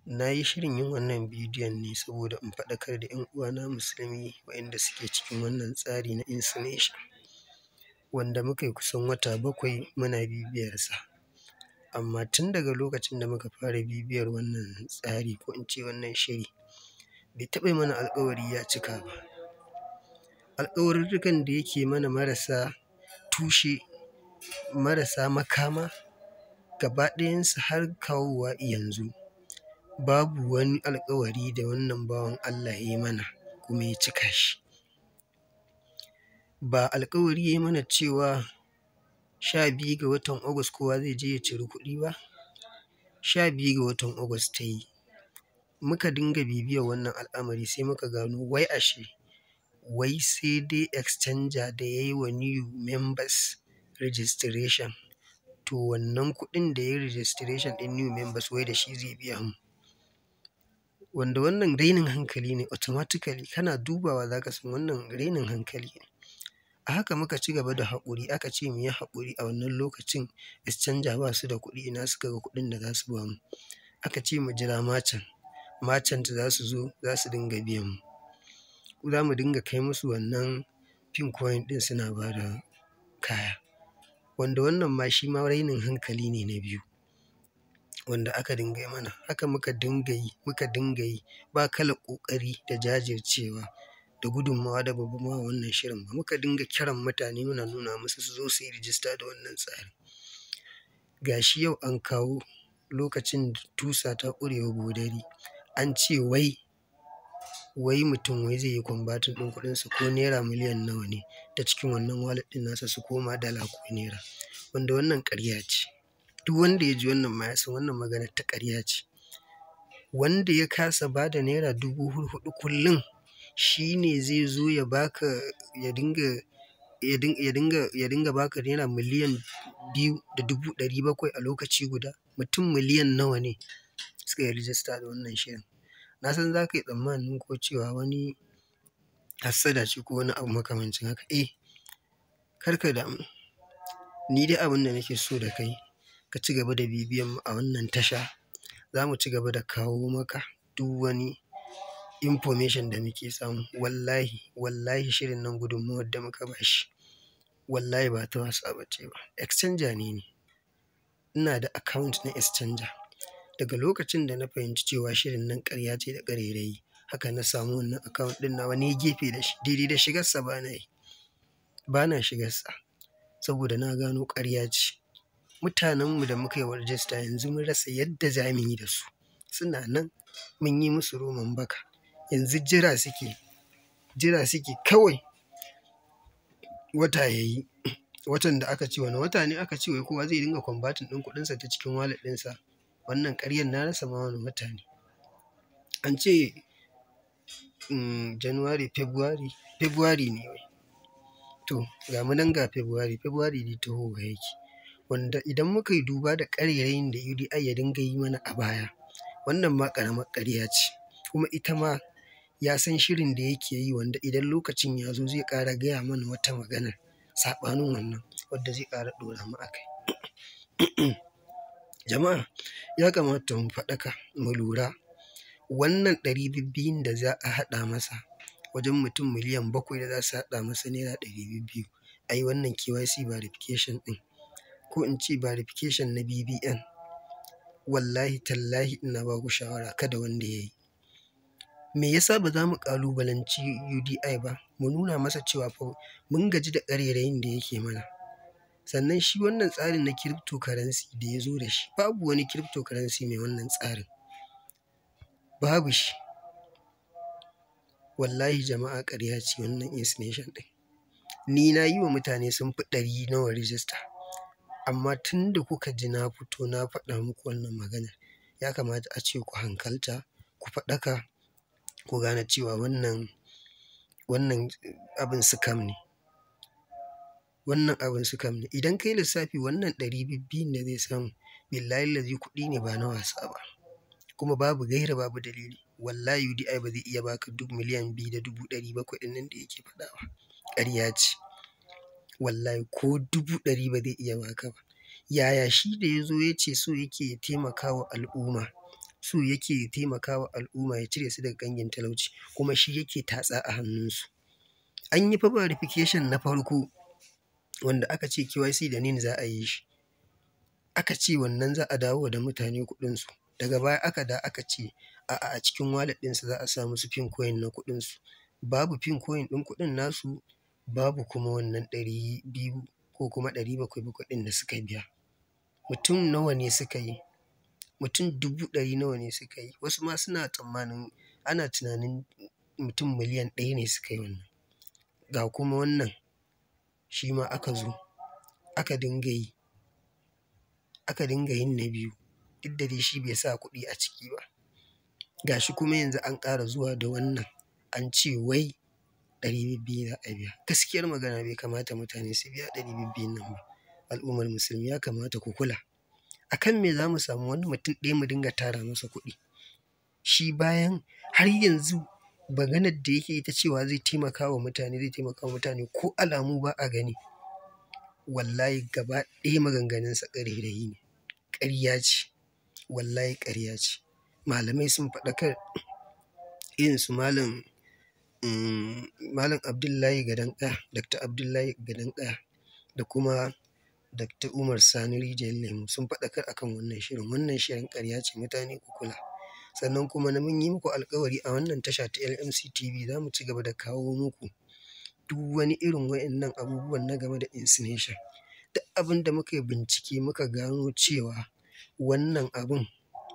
Na yi shirin yin wannan bidiyon ne saboda in faɗakar da 'yan uwana musulmi waɗanda suke cikin wannan tsari na insemination, wanda muka yi kusan wata bakwai muna bibiyarsa. Amma tun daga lokacin da muka fara bibiyar wannan tsari ko in ce wannan shiri, bai taɓa yi mana alkawari ya cika ba. Alkawarurrukan da yake mana marasa tushe, marasa makama, gaba ɗayansu har kawowa yanzu babu wani alkawari da wannan bawan Allah ya yi mana kuma ya cika shi. Ba alkawari ya yi mana cewa sha biyu ga watan August kowa zai je ya ciri kuɗi ba? Sha biyu ga watan August ta yi, muka dinga bibiyar wannan al'amari sai muka gano wai ashe wai sai dai exchanger da ya yi wa new members registration, to wannan kuɗin da ya yi registration ɗin new members wai da shi zai biya mu. Wanda wannan rainin hankali ne automatically kana dubawa za ka san wannan rainin hankali ne. A haka muka ci gaba da haƙuri aka ce mu yi haƙuri a wannan lokacin exchanger ba su da kuɗi ina suka ga kuɗin da za su ba mu. Aka ce mu jira merchant, merchant za su zo za su dinga biyan mu. Za mu dinga kai musu wannan pin coin ɗin suna ba da kaya. Wanda wannan ma shi ma rainin hankali ne na biyu wanda aka dinga yi mana. Haka muka dinga yi, muka dinga yi ba kalar ƙoƙari da jajircewa da gudummawa da ba mu ba wa wannan shirin ba. Muka dinga kiran mutane muna nuna musu su zo su yi rijista da wannan tsari. Ga shi yau an kawo lokacin da tusa ta ƙure wa bodari, an ce wai, wai mutum wai zai yi converting ɗin kuɗinsa ko naira miliyan nawa ne ta cikin wannan wallet ɗin nasa su koma dala ko naira. Wanda wannan ƙarya ce. Duk wanda ya ji wannan ma ya san wannan maganar ta ƙarya ce. Wanda ya kasa ba da naira dubu hurhuɗu kullum shi ne zai zo ya ba ka ya dinga, ya dinga, ya dinga, ya dinga ba ka naira miliyan biyu da dubu ɗari bakwai a lokaci guda. Mutum miliyan nawa ne suka yi rijista da wannan shirin. Na san za ka yi tsammanin ko cewa wani hassada ce ko wani abu makamancin haka. Eh, kar ka damu. Ni dai abin da nake so da kai ka ci gaba da bibiyan mu a wannan tasha. Za mu ci gaba da kawo maka duk wani information da muke samu. Wallahi, wallahi shirin nan gudunmawar da muka ba shi wallahi ba ta wasa ba ce ba. Exchanger ne ni. Ina da account na exchanger. Daga lokacin da na fahimci cewa shirin nan ƙarya ce da ƙarairayi, haka na samu wannan account ɗin nawa na yi gefe da shi. Daidai da shigarsa ba na yi. Ba na shigarsa saboda na gano ƙarya ce. Mutanenmu da muka yi wa rijista yanzu mun rasa yadda za mu yi da su. Suna nan mun yi musu roman baka. Yanzu jira suke, jira suke kawai wata ya yi. Watan da aka ce wane wata ne aka ce wai kowa zai dinga converting ɗin kuɗinsa ta cikin wallet ɗinsa. Wannan ƙaryar na rasa ma wane wata ne. An ce, umm, January, February, February ne wai. To, ga mu nan ga February, February dai tahowa yake. Wanda idan muka yi duba da ƙarairayin da UDI ya dinga yi mana a baya, wannan ma ƙaramar ƙarya ce. Kuma ita ma ya san shirin da yake yi wanda idan lokacin ya zo zai ƙara gaya mana wata maganar saɓanin wannan wadda zai ƙara ɗora mu a kai. Jama'a, ya kamata mu faɗaka mu lura wannan ɗari biyu-biyun da za a haɗa masa wajen mutum miliyan bakwai da za su haɗa masa naira ɗari biyu-biyu a yi wannan KYC verification ɗin ko in ce verification na BVN. Wallahi tallahi ina ba ku shawara kada wanda ya yi. Me yasa ba za mu ƙalubalanci UDI ba mu nuna masa cewa fa mun gaji da ƙarairayin da yake mana. Sannan shi wannan tsarin na cryptocurrency da ya zo da shi babu wani cryptocurrency mai wannan tsarin. Babu shi. Wallahi jama'a ƙarya ce wannan insemination ɗin. Ni na yi wa mutane sun fi ɗari nawa rijista. Amma tun da kuka ji na fito na faɗa muku wannan maganar, ya kamata a ce ku hankalta, ku faɗaka, ku gane cewa wannan, wannan abin scam ne. Wannan abin scam ne. Idan ka yi lissafi wannan ɗari biyu-biyun da zai samu, billahillazi kuɗi ne ba na wasa ba. Kuma babu gaira babu dalili. Wallahi UDI ba zai iya ba ka duk miliyan biyu da dubu ɗari bakwai ɗin nan da yake faɗa ba. Ƙarya ce. Wallahi ko dubu ɗari ba zai iya ba ka ba. Yaya shi da ya zo ya ce so yake ya taimaka wa al'umma so yake taimakawa al'umma ya cire su daga ƙangin talauci kuma shi yake tatsa a hannunsu an yi fa verification na farko wanda aka ce KYC da NIN za a yi shi aka ce wannan za a dawo da mutane kuɗinsu daga baya aka da aka ce a'a a cikin wallet ɗinsu za a sa musu pin coin na kuɗinsu babu pin coin ɗin kuɗin nasu babu kuma wannan ɗari biyu ko kuma ɗari bakwai bakwai ɗin da suka biya mutum nawa ne suka yi mutum dubu ɗari nawa ne suka yi wasu ma suna tsammanin ana tunanin mutum miliyan ɗaya ne suka yi wannan ga kuma wannan shi ma aka zo aka dinga yi aka dinga yin na biyu duk da dai shi bai sa kuɗi a ciki ba ga shi kuma yanzu an ƙara zuwa da wannan an ce wai ɗari biyu za a biya gaskiyar magana bai kamata mutane su biya ɗari biyu nan ba al'ummar musulmi ya kamata ku kula a kan me za mu samu wani mutum ɗaya mu dinga tara masa kuɗi shi bayan har yanzu maganar da yake ita cewa zai taimaka wa mutane zai taimaka wa mutane ko alamu ba a gani wallahi gaba ɗaya maganganunsa ƙarairayi ne ƙarya ce wallahi ƙarya ce malamai sun faɗakar irin su malam malam abdullahi gadanƙaya dr abdullahi gadanƙaya da kuma dr umar sani rijiyar lemu sun faɗakar akan wannan shirin wannan shirin ƙarya ce mutane ku kula sannan kuma na mun yi muku alkawari a wannan tasha ta lmc tv za mu ci gaba da kawo muku duk wani irin wa'annan abubuwan na game da insination duk abin da muka yi bincike muka gano cewa wannan abun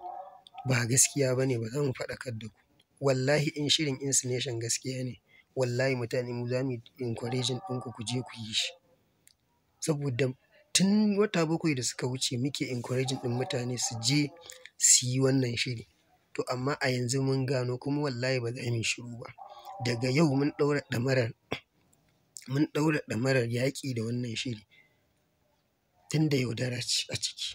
ba gaskiya ba ne ba za mu faɗakar da ku wallahi in shirin insination gaskiya ne wallahi mutane mu za mu yi encouraging ɗinku ku je ku yi shi saboda tun wata bakwai da suka wuce muke encouraging ɗin mutane su je su yi wannan shiri to amma a yanzu mun gano kuma wallahi ba za mu yi shiru ba daga yau mun ɗaura ɗamarar mun ɗaura ɗamarar yaƙi da wannan shiri tun da yaudara ce a ciki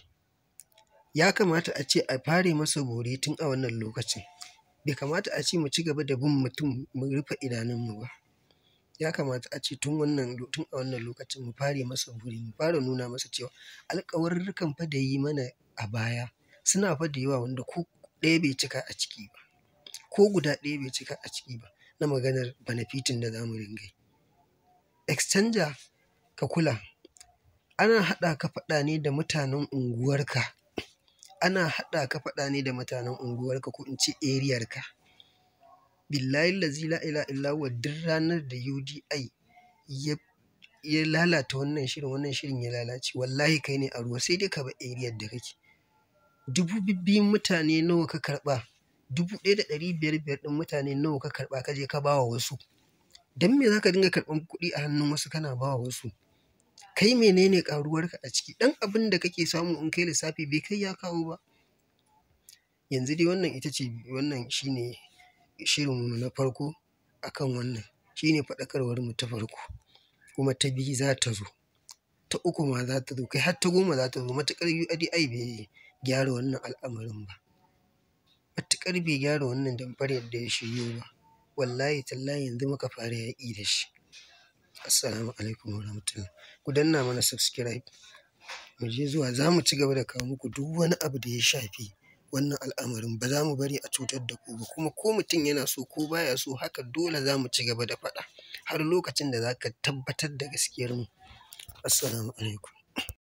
ya kamata a ce a fare masa bore tun a wannan lokacin bai kamata a ce mu ci gaba da bin mutum mu rufe idanunmu ba ya kamata a ce tun wannan tun a wannan lokacin mu fare masa bore mu fara nuna masa cewa alƙawarurrukan fa da yi mana a baya suna fa da yawa wanda ko ɗaya bai cika a ciki ba ko guda ɗaya bai cika a ciki ba na maganar benefitin da za mu ringa yi exchanger ka kula ana haɗa ka faɗa ne da mutanen unguwarka ana haɗa ka faɗa ne da mutanen unguwarka ko in ce eriyarka billahi lazi la ila illa huwa duk ranar da UDI ya ya lalata wannan shirin wannan shirin ya lalace wallahi kai ne a ruwa sai dai ka bar eriyar da kake dubu bibbiyun mutane nawa ka karɓa dubu ɗaya da ɗari biyar biyar ɗin mutane nawa ka karɓa ka je ka ba wa wasu don me za ka dinga karɓan kuɗi a hannun wasu kana ba wa wasu kai menene ƙaruwarka a ciki ɗan abin da kake samu in kai lissafi bai kai ya kawo ba yanzu dai wannan ita ce wannan shine shirinmu na farko akan wannan shine faɗakarwar mu ta farko kuma ta biyu za ta zo ta uku ma za ta zo kai har ta goma za ta zo matuƙar UDI bai gyara wannan al'amarin ba matuƙar bai gyara wannan damfarar da ya shiryo ba wallahi tallahi yanzu muka fara yaƙi da shi assalamu alaikum warahmatullah ku danna mana subscribe mu je zuwa za mu ci gaba da kawo muku duk wani abu da ya shafi wannan al'amarin ba za mu bari a cutar da ku ba kuma ko mutum yana so ko baya so haka dole za mu ci gaba da faɗa har lokacin da za ka tabbatar da gaskiyar mu assalamu alaikum